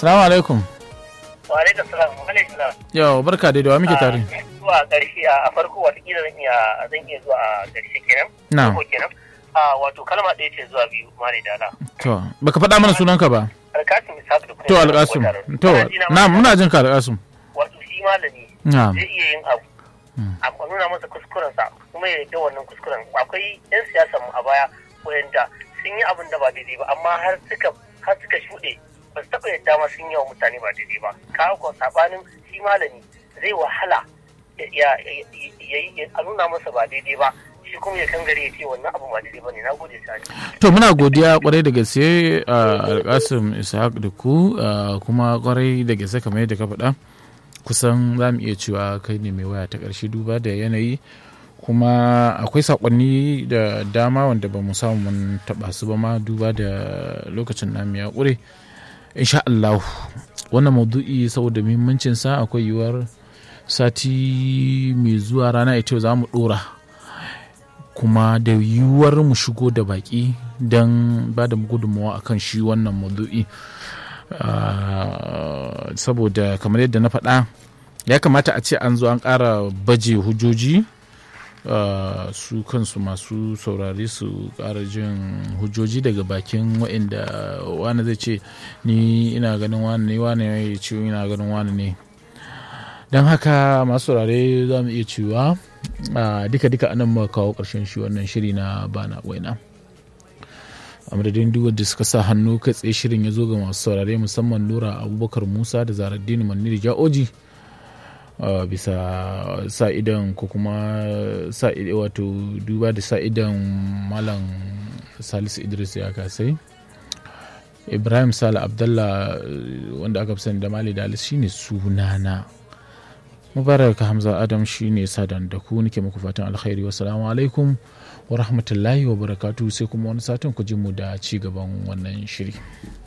Salamu alaikum. Wa alaikum salam. Wa alaikum salam. Yau barka dai da wa muke tare. Zuwa ƙarshe a farko watakila zan iya zan iya zuwa a ƙarshe kenan. Na'am. Farko kenan. A wato kalma ɗaya ce zuwa biyu mare dala. To baka faɗa mana sunanka ba. Alkasim Ishaq da kuma. To Alƙasim. To na muna jin ka Alƙasim. Wato shi malami Na'am. zai iya yin abu. A nuna masa kuskurensa kuma ya yarda wannan kuskuren. Akwai 'yan siyasar mu a baya wayanda sun yi abin da ba daidai ba amma har suka har suka shuɗe ba su taɓa yadda ma sun yi wa mutane ba daidai ba. Kawo ko sabanin shi malami zai wahala ya ya- ya- ya- a nuna masa ba daidai ba shi kuma ya kangare ya ce wannan abu ba daidai ba ne na gode sani. To muna godiya kwarai da gaske a Alƙasim Ishaq da ku ah, kuma kwarai da gaske kamar yadda ka faɗa kusan za mu iya cewa kai ne mai waya ta ƙarshe duba da yanayi kuma akwai saƙonni da dama wanda ba mu samu mun taɓa su ba ma duba da lokacin namu ya ƙure insha Allah wannan maudu'i saboda muhimmancinsa akwai yiwuwar sati mai zuwa rana ita za mu ɗora kuma da yiwuwar mu shigo da baki don ba da gudunmawa akan shi wannan maudu'i Ah, saboda kamar yadda na faɗa ya kamata a ce an zo an ƙara baje hujjoji ah, su kansu masu saurari su ƙara jin hujjoji daga bakin waɗanda wani zai ce ni ina ganin wani ne wani ya ce ina ganin wani ne don haka masu saurare za mu iya cewa ah, duka-duka anan muka kawo ƙarshen shi wannan shiri na bana waina a madadin duk wanda suka sa hannu kai tsaye shirin ya zo ga masu saurare musamman nura abubakar musa da zaraddini maniri ja'oji ah, bisa sa idan ko kuma sa idan wato duba da sa idan malam salisu idris ya kasai ibrahim sale abdallah eh, wanda aka fi sani da mali dalis shine sunana mubarak hamza adam shine sadan da ku nake muku fatan alkhairi wassalamu alaikum wa rahmatullahi wa barakatu sai kuma wani satin ku ji mu da ci gaban wannan shiri